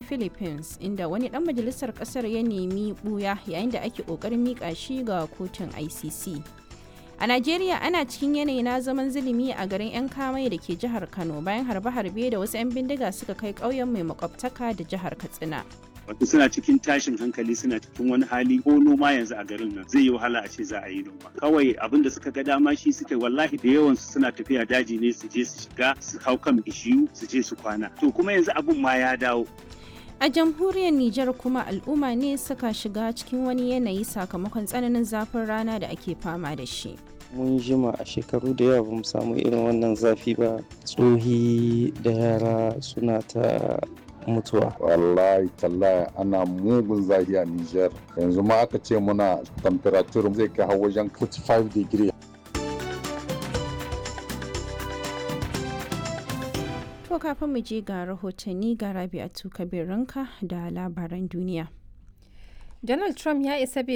philippines inda wani dan majalisar kasar ya nemi buya yayin da ake kokarin mika shi ga kotun icc a najeriya ana cikin yanayi na zaman zulumi a garin 'yan kamai da ke jihar kano bayan harbe-harbe da wasu 'yan bindiga suka kai ƙauyen mai makwabtaka da jihar katsina wato suna cikin tashin hankali suna cikin wani hali ko noma yanzu a garin nan zai yi wahala a ce za a yi noma kawai abin da suka ga dama shi suke wallahi da yawan su suna tafiya daji ne su je su shiga su hau kan bishiyu su je su kwana to kuma yanzu abin ma ya dawo a jamhuriyar Nijar kuma al'umma ne suka shiga cikin wani yanayi sakamakon tsananin zafin rana da ake fama da shi mun jima a shekaru da yawa bamu samu irin wannan zafi ba tsohi da yara suna ta mutuwa. Wallahi tallahi ana mugun zafi a Nijar. Yanzu ma aka ce muna temperature zai kai har wajen 45 degree. To kafin mu je ga rahotanni ga Rabi'atu Kabir Ranka da labaran duniya. Donald Trump ya isa